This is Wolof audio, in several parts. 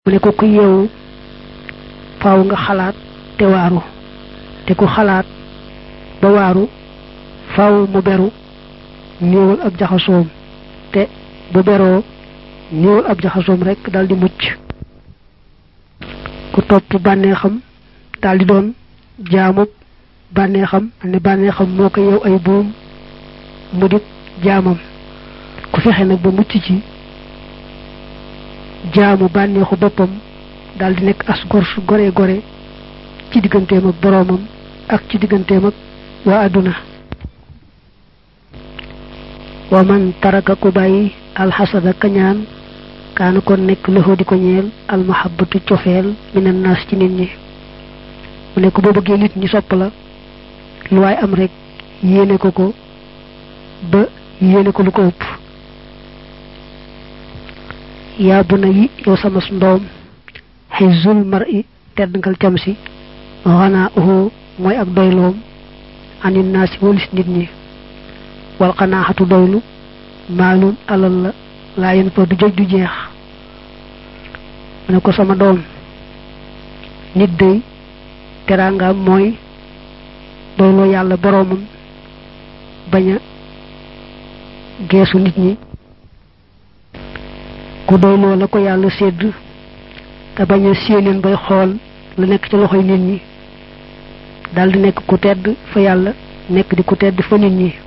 mu ne ko ku yeewu faaw nga xalaat te waaru te ku xalaat ba waaru faaw mu beru néewal ab jaxasoom te bu beroo néewal ab jaxasoom rek daldi mucc ku topp bànneexam daldi doon jaamub bànneexam ne bànneexam moo ko yeew ay buum mu dit jaamam ku fexe nag ba mucc ci jaamu bànneexu boppam daldi nekk as gor su gore gore ci digganteem ak boroomam ak ci digganteem ak waa àdduna wa man taraka ku bàyyi alxasada kañaan kaana kon nekk loxo di ko ñeel almahabatu cofeel minan naas ci nit ñi mu nekk boo bëggee nit ñi sopp la lu waay am rek yéene ko ko ba yéene ko lu ko ëpp yaa bu na yi yow sama ndoom xizul mar i tedd ngal cam si xanaa uhu mooy ak doyloom anin naa si walis nit ñi wal xanaaxatu doylu maalum alal la laa yen fa du joj du jeex mu ne ko sama doom nit day teraangaam mooy doyloo yàlla boroomam bañ a geesu nit ñi ku doyloo la ko yàlla sédd te bañ a séeneen bay xool la nekk ci loxoy nit ñi daldi nekk ku tedd fa yàlla nekk di ku tedd fa nit ñi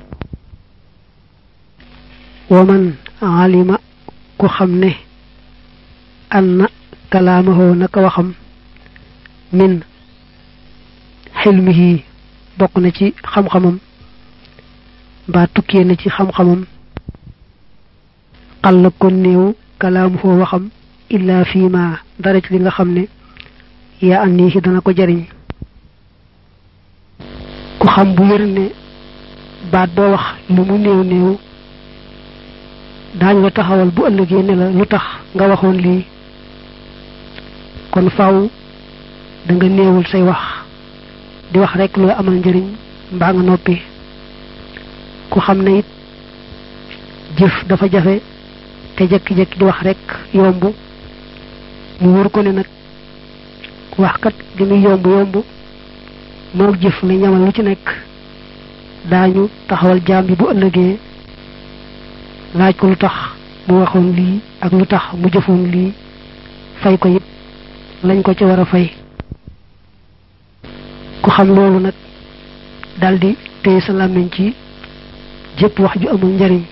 waman alima ku xam ne anna kalaamahoo naka waxam min xilmihi bokk na ci xam-xamam mbaa tukkee na ci xam-xamam xalla kon néew kalaamuhoo waxam illa fii ma dara ci li nga xam ne yaa andi ci dana ko jariñ ku xam bu wér ne baat boo wax lu mu néew néew daañu la taxawal bu ëllëgee ne la lu tax nga waxoon lii kon faw da nga néewul say wax di wax rek loo amal njëriñ mbaa nga noppi ku xam ne it jëf dafa jafe te jekki-jekki di wax rek yomb mu wóor ko ne nag wax kat li muy yomb yomb moo jëf ne ñamal lu ci nekk daañu taxawal jaam bi bu ëllëgee laaj ko lu tax mu waxoon lii ak lu tax mu jëfoon lii fay ko it lañ ko ci war a fay ku xam loolu nag daldi téye sa làmmiñ ci jëpp wax ju amul njariñ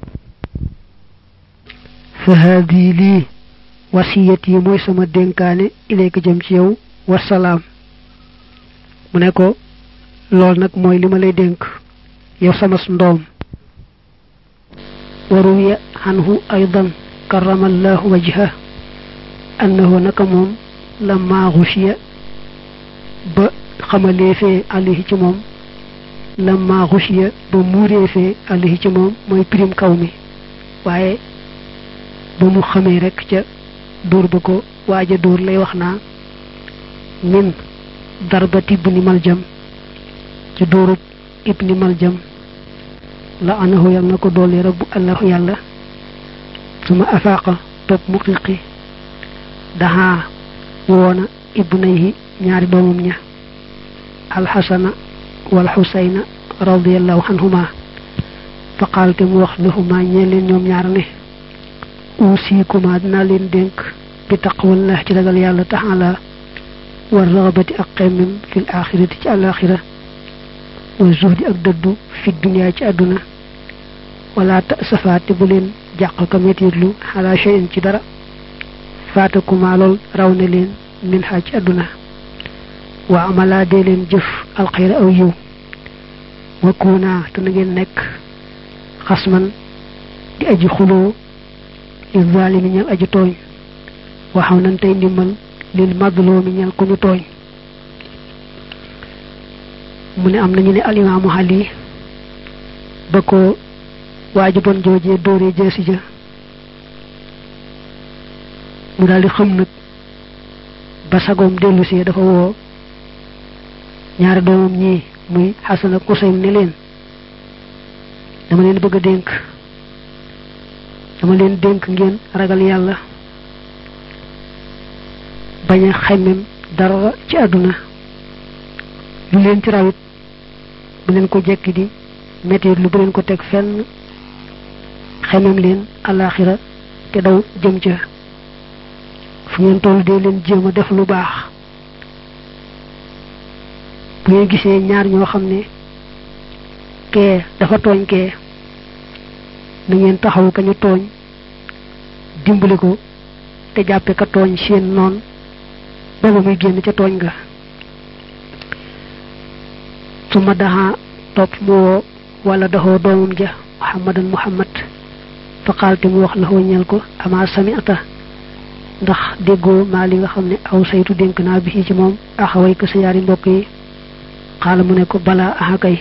fa haadi lii wasiyat yi mooy sama dénkaane ilayka jëm ci yow wasalaam mu ne ko lool nag mooy li ma lay dénk yow sama ndoom waruwiya anhu aydan karamallahu wajha annahu naka moom lamma xushiya ba xamaleefee alayhi ci moom lamma xushiya ba muureefee alayhi ci moom mooy pirim kaw mi waaye ba mu xamee rek ca dóor ba ko waaja dóor lay wax naa min darbati ibni maljam ci dóorub ibni maljam la anahu yal na ko doole rabbu allahu yàlla suma afaaqa topp mu xiqi daxaa woona ibnayhi ñaari doomam ña alxasana wal xusayna radiallahu anhuma fa qaal te mu wax lahuma ñee leen ñoom ñaar ne uusiikuma dinaa leen dénk bi taqwallah ci ragal yàlla taala wa raxabati ak xemmem fil axirati ci alaxira wa zuhdi ak dëddu fi dunia ci àdduna wala ta safaate bu leen jàq ka metitlu xala cheyin ci dara faatakuma lool raw na leen min xaa ci àdduna wa amala dee leen jëf alxayra aw yiw wa kuuna te na ngeen nekk xasman di aji xuloo li zaalimi ñal aji tooñ waxaw nan tey ndimmal lil madloomi ñal ku ñu tooñ mu ne am nañu ne alimaamu xali ba ko waaji bon joojee dóoree jeesi ja mu daal di xam nag ba sagoom dellu si dafa woo ñaari doomam ñii muy xasan ak Usayn ne leen dama leen bëgg a dénk dama leen dénk ngeen ragal yàlla bañ a xemmem dara ci àdduna lu leen ci rawit bu leen ko jekki di metti lu bu leen ko teg fenn xemmem leen alaxira te daw jëm ca fu ngeen toll dee leen jéem a def lu baax bu ngeen gisee ñaar ñoo xam ne kee dafa tooñ kee na ngeen taxaw ka ñu tooñ dimbali ko te jàppe ka tooñ seen noon booba muy génn ca tooñ ga su ma daxa topp mu woo wala doxoo doomam ja muhammadan muhammad fa xaalte mu wax la ñeel ko ama sami'ata ndax déggoo maa li nga xam ne aw saytu dénk naa bi ci moom axaway ko sa yaari mbokk yi xaala mu ne ko balaa axa kay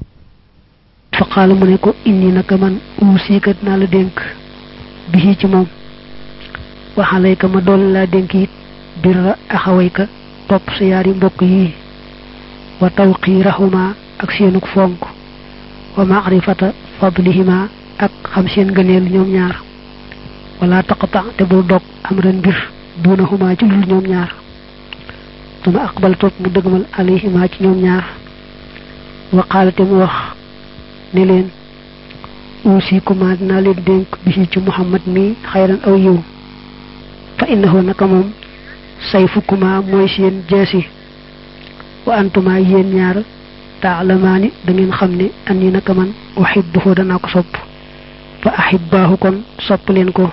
fa xaala mu ne ko inni naka man uusikat naa la dénk bi ci moom waxalay ka ma doole laa dénk it birra axaway ka topp sa yaari mbokk yi wa tawqiirahuma ak seenuk fonk wa maarifata fadlihima ak xam seen gëneel ñoom ñaar wala taqata te bul dog am ren mbir duunahuma ci lul ñoom ñaar duma aqbal topp mu dëgmal alayhima ci ñoom ñaar wa qaalate mu wax ne leen uusikuma dinaa leen dénk bi ci muhammad mi xayran aw yiw fa innahu naka moom sayfukuma mooy seen jeesi wa antuma yéen ñaar taalamaani da ngeen xam ne an yi naka man uhibbuhu danaa ko sopp fa ahibbaahu kon sopp leen ko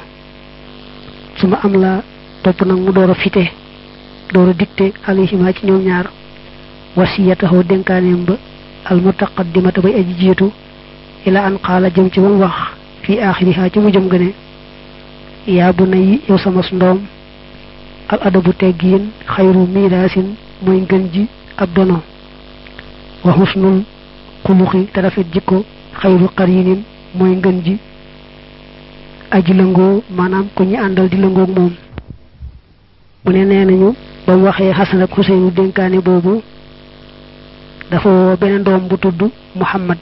su ma am la topp nag mu door a fite door a dicté alayhima ci ñoom ñaar wasiyatahu dénkaaneem ba al mutaqaddimata bay aji jiitu ila an qaala jëm ci ba mu wax fii aaxiriha ci mu jëm gëne yaa bu na yi yow sama ndoom al adabu teggiin xayru miiraasin mooy ngën ji ab dono wa husnul xuluxi te rafet jikko xayru qarinin mooy ngën ji aji lëngoo maanaam ku ñi àndal di lëngoog moom mu ne nee nañu ba mu waxee Xasan ak Xuseynu dénkaane boobu dafa woo beneen doom bu tudd Muhammad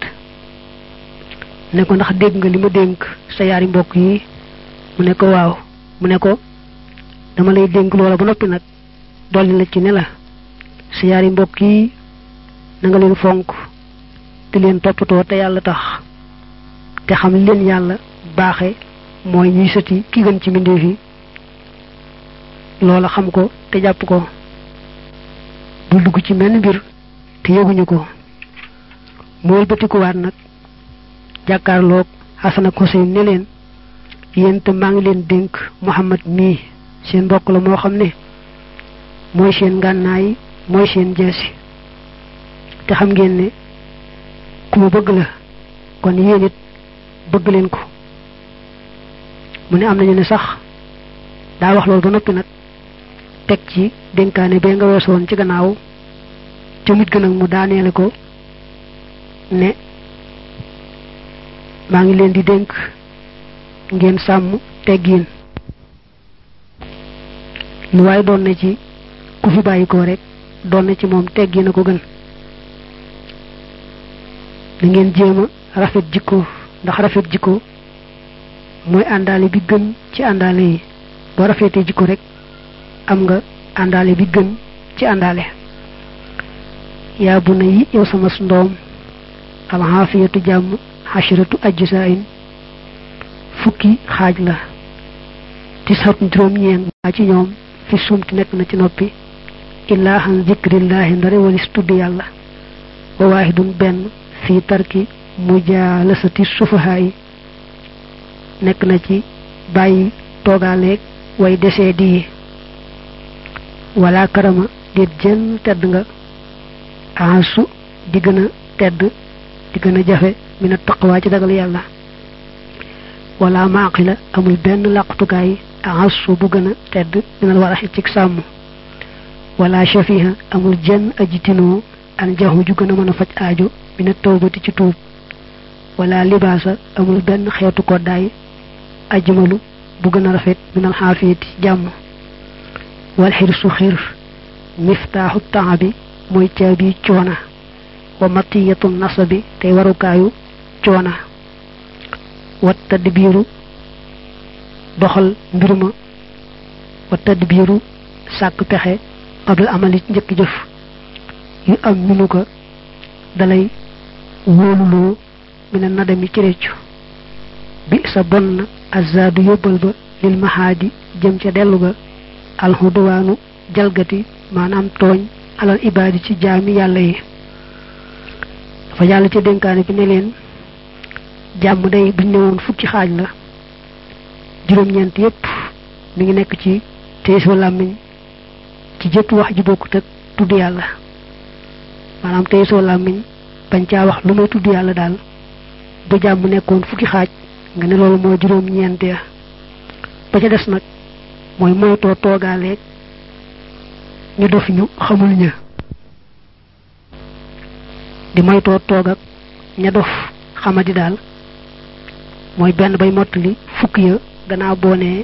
ne ko ndax dégg nga li ma dénk sa yaari mbokk yi mu ne ko waaw mu ne ko dama lay dénk loola ba noppi nag dolli la ci ne la sa yaari mbokk yi na nga leen fonk te leen toppatoo te yàlla tax te xam leen yàlla baaxe mooy ñuy sëti ki gën ci mbindeef yi loola xam ko te jàpp ko bul dugg ci menn mbir te yëguñu ko mu wëlbatikuwaat nag jàkkaarloog Xasan ak Xuseyn ne leen yéen te maa ngi leen dénk Muhammad mii seen mbokk la moo xam ne mooy seen ngànnaay mooy seen jeesi te xam ngeen ne ku ma bëgg la kon yéen it bëgg leen ko mu ne am nañu ne sax daa wax loolu ba noppi nag teg ci dénkaane bee nga weesoon ci gannaaw ca mujj gën nag mu daaneele ko ne maa ngi leen di dénk ngeen sàmm teggiin lu waaye doon na ci ku fi bàyyi ko rek doon na ci moom teggiin a ko gën da ngeen jéem a rafet jikko ndax rafet jikko mooy àndaale bi gën ci àndaale yi boo rafetee jikko rek am nga àndaale bi gën ci àndaale yaa bu na yi yow sama ndoom alxaafiyatu jàmm xasiratu ajsaayin fukki xaaj la tisatun juróom-ñeent maa ci ñoom fi sumti nekk na ci noppi illaa xan zikrillaahi ndare walis tudd yàlla wa waahidun benn fii tarki mujaalasati sufahaa yi nekk na ci bàyyi toogaaleeg way desee di wala karama déet jenn tedd nga ansu di gën a tedd di gën a jafe mina taqwaa ci dagal yàlla wala maaqila amul benn làqutukaay ansu bu gën a tedd minal waraxi ci sàmm wala shafiha amul jenn aji tinoo an jaxu ju gën a mën a faj aajo mina tawbati ci tuub wala libaasa amul benn xeetu koddaay ajmalu bu gën a rafet minal xaafiyati jàmm wal xirsu xir miftaaxu taabi mooy caabi coona wa matiyatu nasabi tey warukaayu coona wa tadbiiru doxal mbir ma wa tadbiiru sàkk pexe qabla amali ci njëkk jëf yu am minu ko dalay wóoluloo mi ne nadami ci réccu bi sa bon na azadu yóbbal ba lil mahaadi jëm ca dellu ga alxuduwaanu jalgati maanaam tooñ alal ibaadi ci jaami yàlla yi dafa yàlla ci dénkaane bi ne leen jàmm day buñ ne woon fukki xaaj la juróom-ñeent yépp mi ngi nekk ci teesoo làmmiñ ci jëpp wax ji bokkut ak tudd yàlla maanaam teesoo làmmiñ bañ caa wax lu may tudd yàlla daal bu jàmm nekkoon fukki xaaj nga ne loolu moo juróom-ñeent ya ba ca des nag mooy moytoo toogaaleeg ñu dof ñu xamul ña di moytoo toog ak ña dof xamadi daal mooy benn bay mottali fukk ya gannaaw boo nee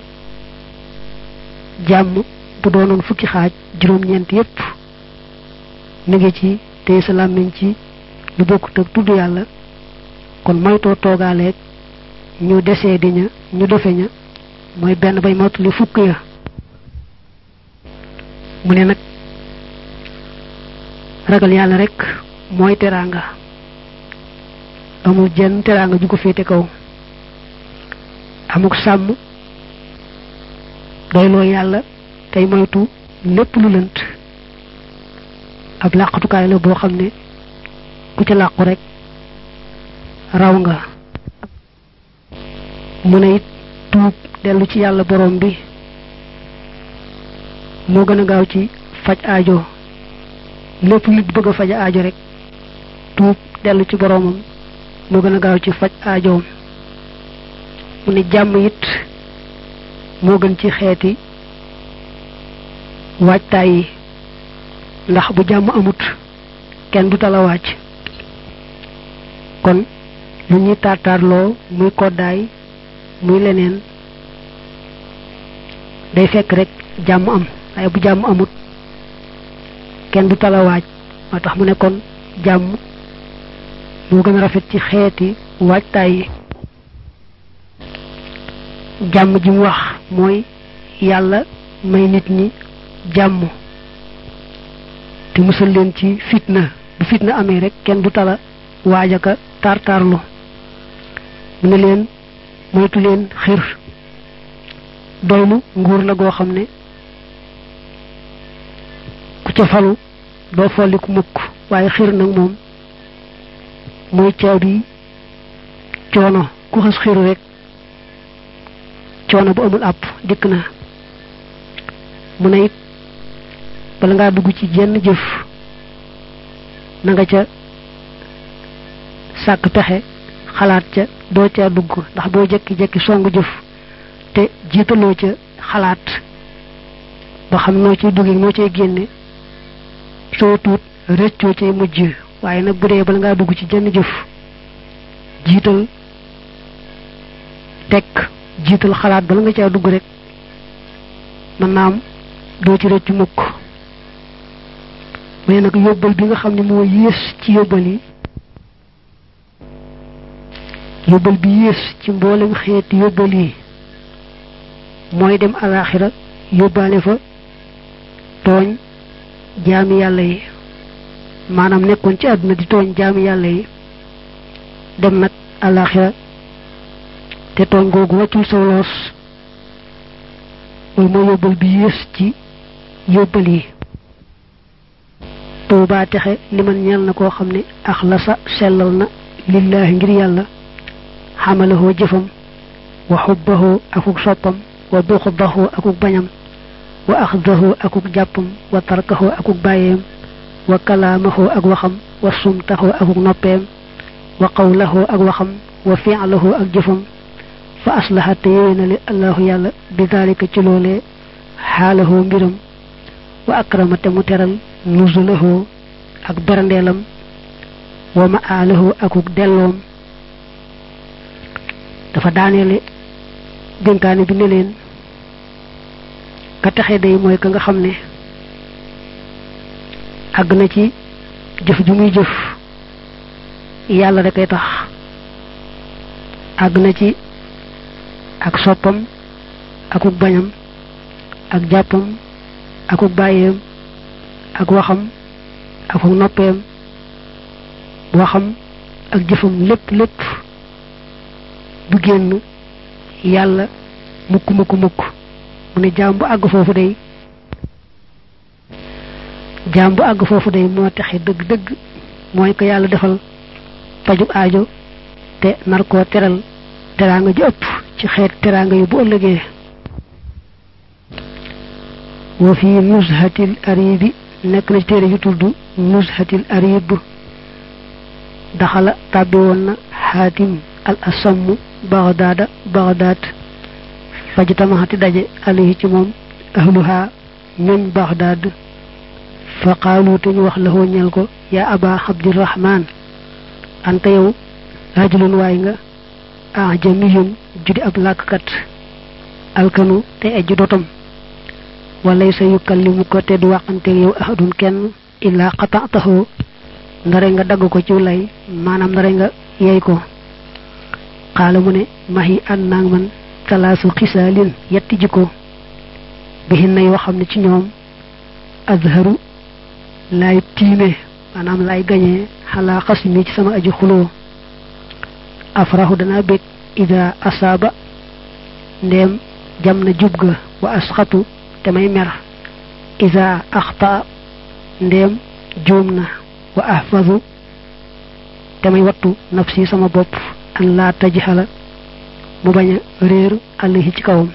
jàmm bu doonoon fukki xaaj juróom-ñeent yépp mi ngi ci tey sa làmmiñ ci lu bokkut ak tudd yàlla kon moytoo toogaaleeg ñu desee di ña ñu dofe ña mooy benn bay mottali fukk ya mu ne nag ragal yàlla rek mooy teraanga amul jenn teraanga ju ko féete kaw amuk sàmm doyloo yàlla tey moytu lépp lu lënt ab làqatukaay la boo xam ne ku ca làqu rek raw nga mu ne it tuub dellu ci yàlla borom bi moo gën a gaaw ci faj aajo lépp nit bëgg a faj aajo rek tuub dellu ci boromam moo gën a gaaw ci faj aajoom mu ne jàmm it moo gën ci xeeti waajtaay yi ndax bu jàmm amut kenn du tala wàcc kon lu ñuy taataarloo muy koddaay muy leneen day fekk rek jàmm am waaye bu jàmm amut kenn du tala waaj moo tax mu ne kon jàmm moo gën a rafet ci xeeti waajtaay yi jàmm ji mu wax mooy yàlla may nit ñi jàmm te musal leen ci fitna bu fitna amee rek kenn du tala waajaka tartarlu mu ne leen moytu leen xir doylu nguur la goo xam ne ku ca falu doo folliku mukk waaye xir nag moom mooy caabi coono ku xas xiru rek coono bu amul àpp dikk na mu ne it bala ngaa dugg ci jenn jëf na nga ca sàkk pexe xalaat ca doo ca dugg ndax boo jekki-jekki song jëf te jiitaloo ca xalaat ba xam noo ciy dugge noo cay génne soo tuut rëccoo cay mujj waaye nag bu dee bala ngaa dugg ci jenn jëf jiital tekk jiital xalaat bala nga caa dugg rek mën naam doo ci rëcc mukk mais nag yóbbal bi nga xam ne moo yées ci yóbbal yi yóbbal bi yées ci mboolem xeeti yóbbal yi mooy dem alaxira yóbbaale fa tooñ jaami yàlla yi maanaam nekkoon ci àdduna di tooñ jaami yàlla yi dem nag alaxira te tooñ googu wàccul saw loos mooy moo yóbbal bi yées ci yóbbal yi tuubaa texe li man ñeel na koo xam ne axlasa sellal na lillaahi ngir yàlla xamalahoo jëfam wa xubbahoo akuk soppam wa buxdahoo akuk bañam wa axdahoo akuk jàppam wa tarkahoo akuk bàyyeem wa kalaamahoo ak waxam wa sumtahoo akuk noppeem wa qawlahoo ak waxam wa fi'lahoo ak jëfam fa aslaha te yéwénale allahu yàlla bi daalika ci loolee xaalahoo mbiram wa akrama te mu teral nuzulahoo ak berandeelam wa ma aalahoo akuk delloom dafa daaneele dénkaane bi ne leen ka taxe day mooy ka nga xam ne àgg na ci jëf ju muy jëf yàlla rek ay tax àgg na ci ak soppam akuk bañam ak jàppam akuk bàyyeem ak waxam akuk noppeem waxam ak jëfam lépp lépp du génn yàlla mukk mukk mukk mu ne jaam bu àgg foofu day jaam bu àgg foofu day moo taxe dëgg dëgg mooy ko yàlla defal pajub aajo te nar koo teral teraanga ji ëpp ci xeet teraanga yi bu ëllëgee wa fi nuzhatil aribi nekk na ci téere yu tudd nuzhatil arib daxala tàbbi woon na xaatim al asamm bagdaada bagdaad fajtamaxati daje alayhi ci moom ahluha ñoñ bagdaad fa qaalu te ñu wax la ñeel ko yaa aba abdirahman anta yow rajulun waay nga ajamiyun judi ab làkkat alkanu te ejj dotom walay sa yukallimu ko te du waxanteeg yow ahadun kenn illaa xataataxoo ndare nga dagg ko ci lay maanaam ndare nga yey ko xaala mu ne mahi an naang man talaasu xisaalin yetti jikko bihin na yoo xam ne ci ñoom azharu laay tiime maanaam laay gañee xalaa xas mi ci sama aji xuloo afrahu dana bég ida asaaba ndéem jam na jub ga wa asxatu te may mer ida axta ndéem juum na wa ahfazu te may wattu nafsi sama bopp an laa tajxala mu bañ a réer àllahi ci kawam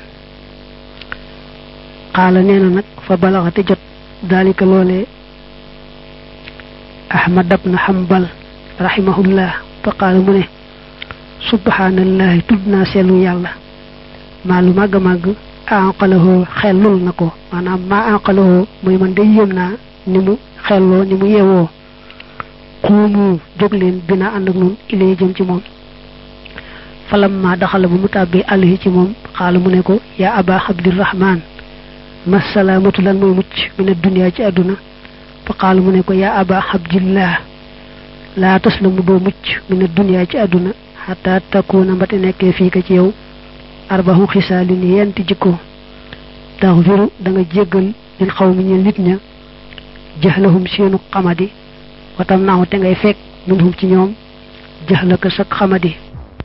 xaala nee na nag fa balaxate jot daalika loolee ahmad ibn hanbal rahimahullah fa qaala mu ne subhanallahi tudd naa seelu yàlla maa lu màgg màgg anqalahoo xellul na ko maanaam maa anqalahoo muy man day yéem naa ni mu xelloo ni mu yeewoo xuumu jóg leen bina ànd ak nun ilee jëm ci moom falam ma daxala bu mu tàbbee àllahi ci moom xaala mu ne ko yaa aba abdirahman masalaamatu lan mooy mucc min addunia ci àdduna fa qaala mu ne ko yaa aba abdillah laa taslamu doo mucc min addunia ci àdduna xataa takkuuna mbate nekkee fii ka ci yow arbaxu xisaalin yenti jikko taxfiru da nga jéggal lil xaw mi ñeen nit ña jaxlahum seenu xamadi watam naaw te ngay fekk minhum ci ñoom jaxlaka sak xamadi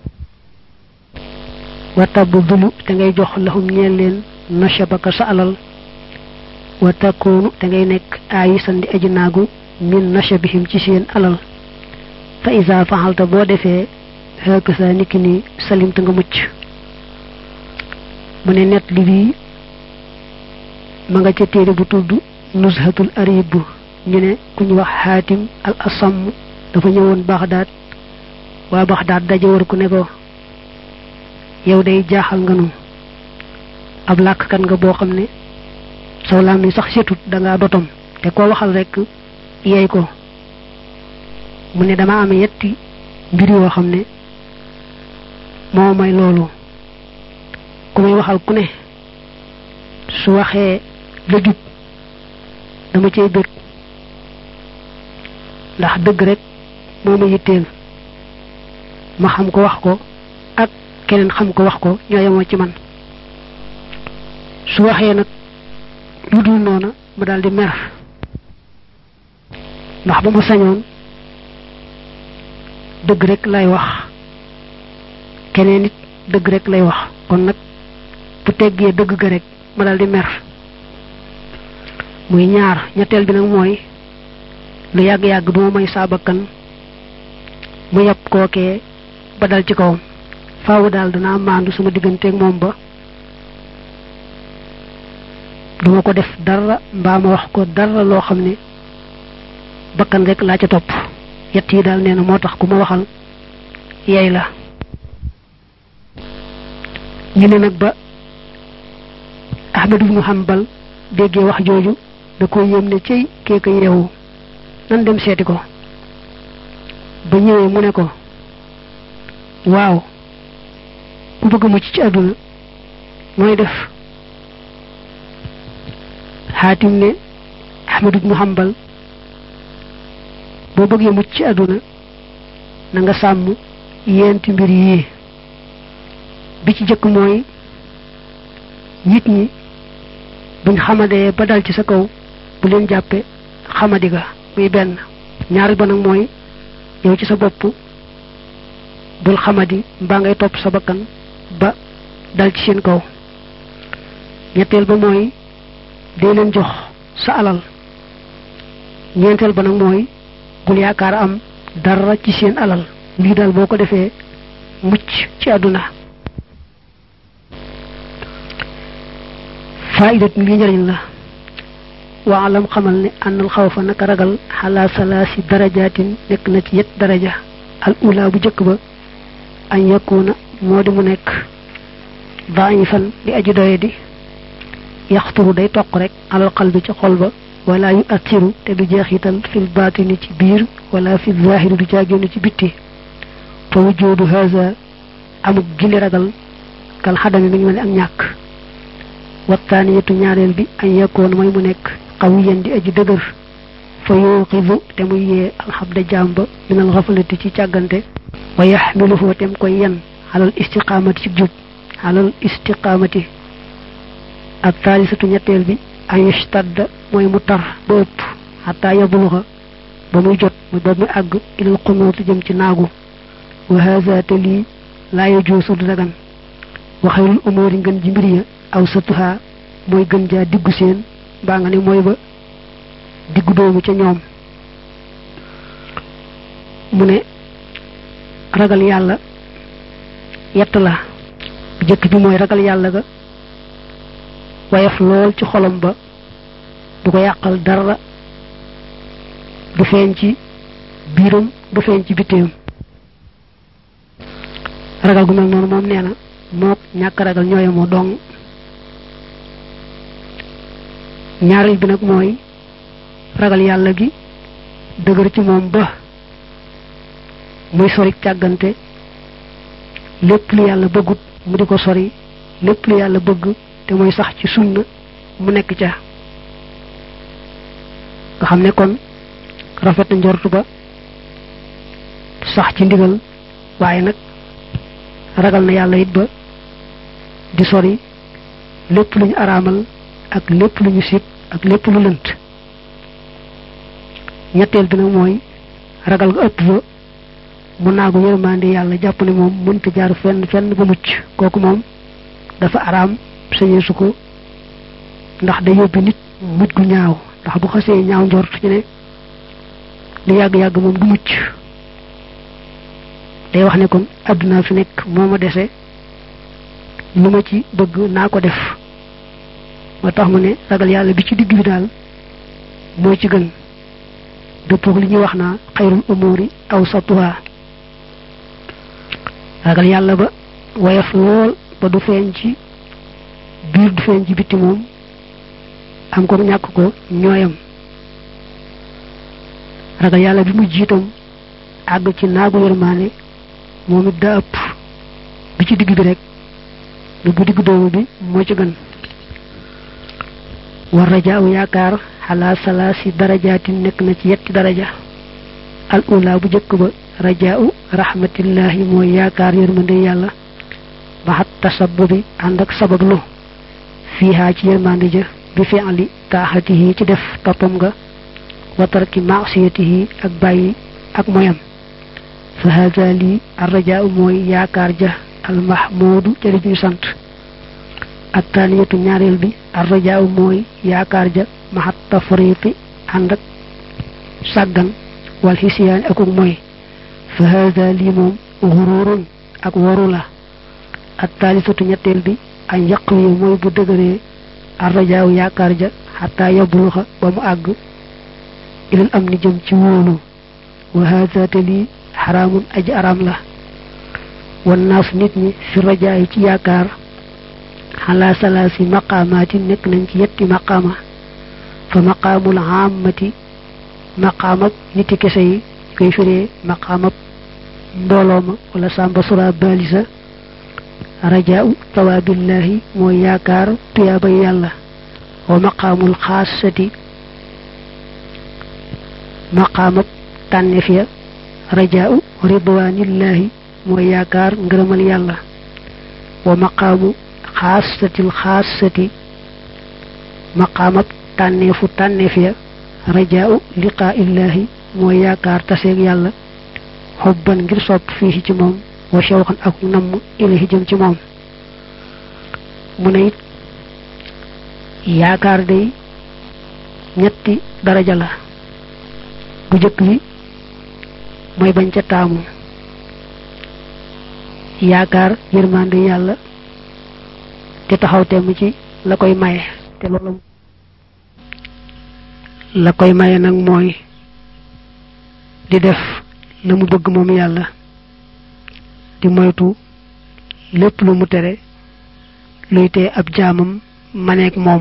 wa tabdulu te ngay jox lahum ñeel leen nashabaka sa alal wa takkoonu te ngay nekk aayi sandi aji naagu min nashabihim ci seen alal fa isa faxalta boo defee xëkk sa niki ni salimta nga mucc mu ne net li bii ma nga ca téere bu tudd nuzhatul arib ñu ne ku ñu wax xaatim al asam dafa ñëwoon baxdaat waa baxdaat daje war ku ne ko yow day jaaxal nga nu ab làkkat nga boo xam ne saw laam ni sax setut da ngaa dotom te koo waxal rek yeey ko mu ne dama am yetti mbir yoo xam ne moo may loolu ku may waxal ku ne su waxee la jub dama cay bëgg ndax dëgg rek moo ma yitteel ma xam ko wax ko ak keneen xam ko wax ko ñoo yemoo ci man su waxee nag lu dul noona ma daal di mer ndax ba ma sañoon dëgg rek lay wax keneen it dëgg rek lay wax kon nag bu teggee dëgg ga rek ma daal di mer muy ñaar ñetteel bi nag mooy lu yàgg-yàgg duma may saabakkan mu yàpp kookee ba dal ci kawam faawu daal danaa maandu sama digganteeg moom ba duma ko def dara mbaa ma wax ko dara loo xam ne bakkan rek laa ca topp yett yi daal nee na moo tax ku ma waxal yey la ñu ne nag ba Ahmad ibnu Hanbal déggee wax jooju da ko yéem ne cey keeka yeewu nan dem seeti ko ba ñëwee mu ne ko waaw ku bëgg mucc ci àdduna mooy def xaatim ne Ahmad ibnu Hanbal boo bëggee mucc ci àdduna na nga sàmm yenti mbir yii bi ci jëkk mooy nit ñi buñ xamadee ba dal ci sa kaw bu leen jàppe xamadi ga muy benn ñaari ba nag mooy yow ci sa bopp bul xamadi mbaa ngay topp sa bakkan ba dal ci seen kaw ñetteel ba mooy dee leen jox sa alal ñeenteel ba nag mooy bul yaakaar am dara ci seen alal lii daal boo ko defee mucc ci àdduna faidat lii njëriñ la waalam xamal ne ànnal xawfa naka ragal xalaa salaasi darajaatin nekk na ci yet daraja al ula bu jëkk ba añ yakuna moo di mu nekk daifan di aji doye di yaxturu day toq rek alal qalbi ci xol ba wala yu attiru te du jeexital fil baatini ci biir wala fi zahiri du jaagénn ci bitti fa wujoodu haza amuk gili ragal kal xadami mi ngi mel ne ak ñàkk wattaaniyatu ñaareel bi añ yakkoon mooy mu nekk qawiyan di aji dëgër fa yuqidu te muy yee alxabda jaam ba minal xafalati ci càggante wa yaxmiluhu tem koy yen xalal istiqaamati ci jub xalal istiqaamati ak taalisatu ñetteel bi an yustadda mooy mu tar ba ëpp xataa yabluxa ba muy jot mu ba muy àgg ilal xunuutu jëm ci naagu wa haza te lii laa yajuusu du dagan wa xayrul umuuri ngën ji mbir ya aw satuha mooy gën jaa diggu seen mbaa nga ne mooy ba diggu doomu ca ñoom mu ne ragal yàlla yett la bu jëkk bi mooy ragal yàlla ga wayaf lool ci xolam ba du ko yàqal dara du feeñ ci biiram du feeñ ci bitteem ragal gu mel noonu moom nee na mook ñàkk ragal ñooye moo dong ñaareel bi nag mooy ragal yàlla gi dëgër ci moom ba muy sori càggante lépp lu yàlla bëggut mu di ko sori lépp lu yàlla bëgg te mooy sax ci sunna mu nekk ca nga xam ne kon rafet na njortu ba sax ci ndigal waaye nag ragal na yàlla it ba di sori lépp lu ñu araamal ak lépp lu ñu sib ak lépp lu lënt ñetteel bi nag mooy ragal nga ëpp ba mu naagu yërmande yàlla jàpp ne moom mënta jaar fenn fenn ba mucc kooku moom dafa araam sañee su ko ndax day yóbbi nit mujj gu ñaaw ndax bu xasee ñaaw njort ci ne lu yàgg-yàgg moom du mucc day wax ne kon àdduna fi nekk moo ma dese lu ma ci bëgg naa ko def moo tax mu ne ragal yàlla bi ci digg bi daal moo ci gën dëppoog li ñuy wax naa xayrul umuri aw satuha ragal yàlla ba woyof lool ba du feeñ ci biir du feeñ ci bitti moom am ko ñàkk ko ñooyam ragal yàlla bi mu jiitam àgg ci naagu yërmaane moom it daa ëpp bi ci digg bi rek lu bu digg doomu bi moo ci gën war rajaaw yaakaar xalaa salaasi darajaatin nekk na ci yetti daraja al ula bu jëkk ba rajaaw rahmatillahi mooy yaakaar yërmande yàlla maxat tasabbubi ànd ak sabablu fiihaa ci yërmande ja bi fi'li taaxatihi ci def toppam nga wa tarki maasiyatihi ak bàyyi ak moyam fa hada lii ar rajaaw mooy yaakaar ja al mahmuudu jëri ñu sant ak taaniyatu ñaareel bi ar rajaaw mooy yaakaar ja maxat tafriqi ànd ak sàggan wal xisiyaani akuk mooy fa hada lii moom xururun ak waru la ak taalisatu ñetteel bi añ yàq wi mooy bu dëgëree ar rajaaw yaakaar ja xataa yabluxa ba mu àgg ilal am ni jëm ci wóolu wa hada te lii xaraamun aji araam la wan naas nit ñi fi rajaay ci yaakaar xalaa salaasi maqaamaati nekk nañ ci yetti maqaama fa maqaamul aamati maqaamab niti kese yi koy firee maqaamab mbooloo ma wala sàmba sura balisa rajaau tawaabillahi mooy yaakaar tuyaabay yàlla wa maqaamul xaasati maqaamab tànneef ya rajaau ridwaanillahi mooy yaakaar ngërëmal yàlla wa maqaamu xaasatil xaasati maqaamab tànneefu tànneef ya rajaau liqaa illahi mooy yaakaar taseeg yàlla xobban ngir sopp fii ci moom wa shawqan ak namm ilahi jëm ci moom mu ne it yaakaar day ñetti daraja la bu jëkk bi mooy bañ ca taamu yaakaar yërmande yàlla te taxaw temm ci la koy maye te loolu la koy maye nag mooy di def la mu bëgg moom yàlla di moytu lépp lu mu tere luy tee ab jaamam maneeg moom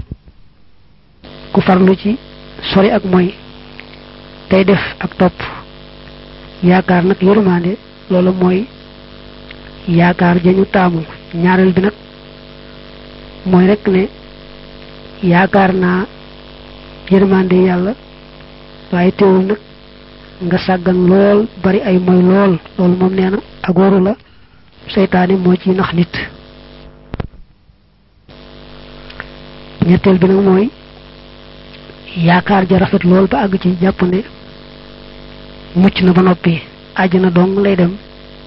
ku farlu ci sori ak mooy tey def ak topp yaakaar nag yërmande loolu mooy yaakaar jañu taamu ñaareel bi nag mooy rek ne yaakaar naa yërmande yàlla waaye teewul nag nga sàggan lool bari ay moy lool loolu moom nee na ak waru la seytaane moo ci nax nit ñetteel bi nag mooy yaakaar ja rafet lool ba àgg ci jàpp ne mucc na ba noppi àjjana dong lay dem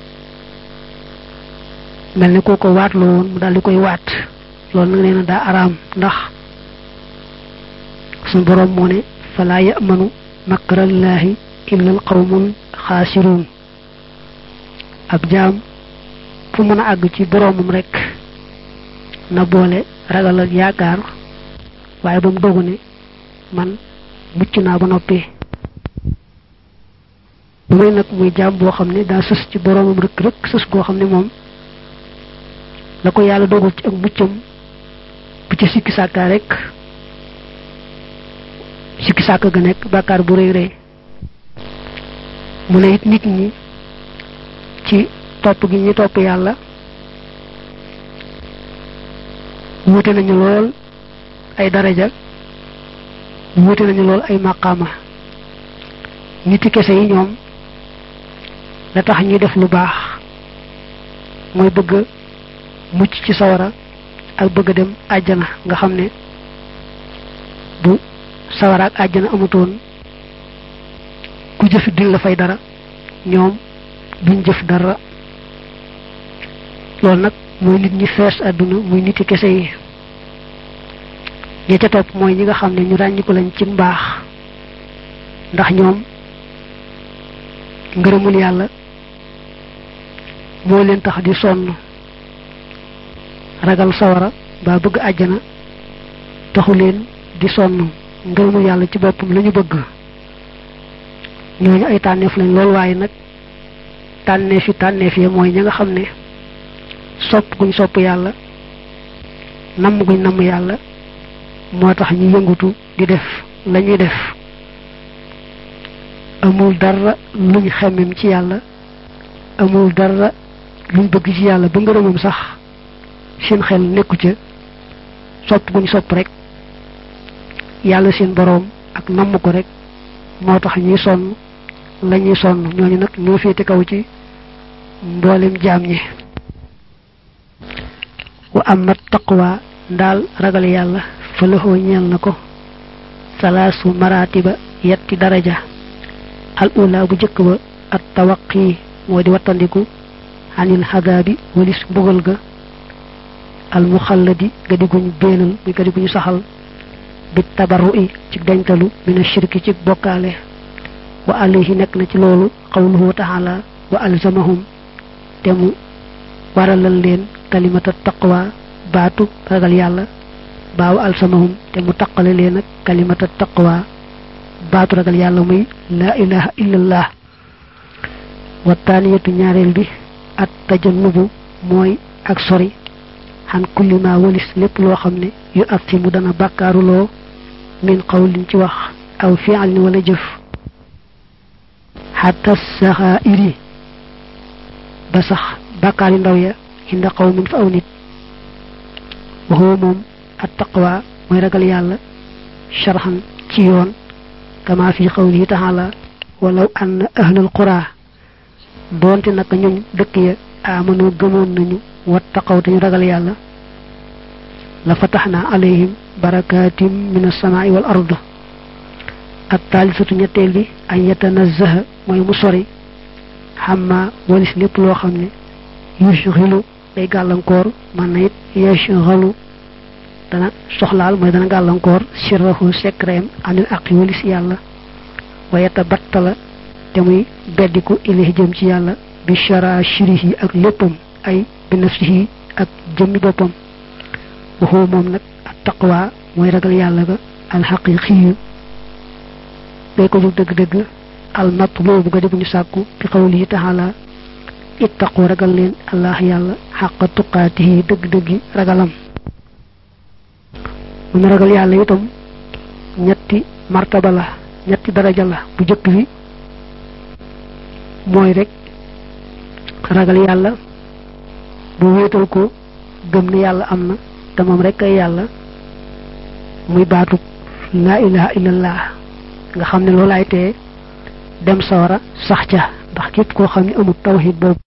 mel ni koo ko waat loo woon mu daal di koy waat loolu nag nee na daa araam ndax suñ boroom moo ne falaa yamanu makrallaahi illa al qawmul xaasiruun ab jaam fu mën a àgg ci boroomam rek na boole ragal ak yaakaar waaye ba mu dogu ne man mucc naa ba noppi bu may nag muy jaam boo xam ne daa sës ci boroomam rek rek sës goo xam ne moom la ko yàlla dogal ci ak muccam bu ci sikki sàkkaa rek sikki sàkk ga nekk bàkkaar bu rëy rëy mu ne it nit ñi ci topp gi ñi topp yàlla wuute nañu lool ay daraja wuute nañu lool ay maqaama niti kese yi ñoom la tax ñuy def lu baax mooy bëgg mucc ci sawara ak bëgg dem àjjana nga xam ne bu sawara ak àjjana amutoon ku jëfi duñ la fay dara ñoom duñ jëf dara loolu nag mooy nit ñi fees àdduna muy niti kese yi ña ca topp mooy ñi nga xam ne ñu ràññiku lañ ci mbaax ndax ñoom ngërëmul yàlla moo leen tax di sonn ragal sawara ba bëgg àjjana taxu leen di sonn ngërëmul yàlla ci boppam la ñu bëgg ñooñu ay tànneef lañ lool waaye nag tànneef yi tànneef yi mooy ña nga xam ne sopp guñ sopp yàlla namm guñ namm yàlla moo tax ñu yëngutu di def la ñuy def amul dara luñ xemmem ci yàlla amul dara luñ bëgg ci yàlla ba ngërëmam sax seen xel nekku ca sopp guñ sopp rek yàlla seen boroom ak namm ko rek moo tax ñuy sonn la ñuy sonn ñooñu nag ñoo féete kaw ci mboolem jaam ñi wa amma taqwa ndaal ragal yàlla fa laxoo ñeel na ko salaasu maratiba yetti daraja al ula bu jëkk ba at tawaqi moo di wattandiku anil xadaabi walis mbugal ga al muxalladi ga diguñ béenal mi ga diguñu saxal bi tabarru i ci dañtalu mina shirki ci bokkaale wa alayhi nekk na ci loolu qawluhu taala wa alzamahum te mu waralal leen kalimata taqwa baatu ragal yàlla baaw alsamahum te mu taqale leen ak kalimata taqwa baatu ragal yàlla muy laa ilaha illallah wa taaniyatu ñaareel bi at tajannubu mooy ak sori xan kulli ma walis lépp loo xam ne yu at mu dana bàkkaaruloo min qawlin ci wax aw fi'alin wala jëf xatta saxaa'iri ba sax bàkkaar yu ndaw ya inda qawmin fa aw nit waxoo moom at taqwa mooy ragal yàlla sharxan ci yoon kama fi qawlihi taala walaw anna ahlal qura doonte naka ñoom dëkk ya amanoo gëmoon nañu wattaqaw te ñu ragal yàlla la fataxna alayhim barakatim min as-samaa'i wal ard ak taalisatu ñetteel bi ay yatanazzaha mooy mu sori xamma walis lépp loo xam ne yushghilu day gàllankoor man na it yashghalu dana soxlaal mooy dana gàllankoor sirrahu secreem anil aqi walis yàlla wa yatabattala te muy beddiku ilahi jëm ci yàlla bi shara shirihi ak léppam ay bi nafsihi ak jëmmi boppam waxoo moom nag ak taqwa mooy ragal yàlla ga alxaqiqiyu day ko jóg dëgg-dëgg al matlubu ga di bu ñu sàkku bi qawlihi taala ittaqu ragal leen allah yàlla xaqa tuqaatihi dëgg-dëggi ragalam mu ne ragal yàlla itam ñetti martaba la ñetti daraja la bu jëkk bi mooy rek ragal yàlla bu wéetal ko gëm ne yàlla am na te moom rek ay yàlla muy baatu laa ilaha illallah nga xam ne loolaay tee dem sawara sax ca ndax képp koo xam ne amul tawhid boobu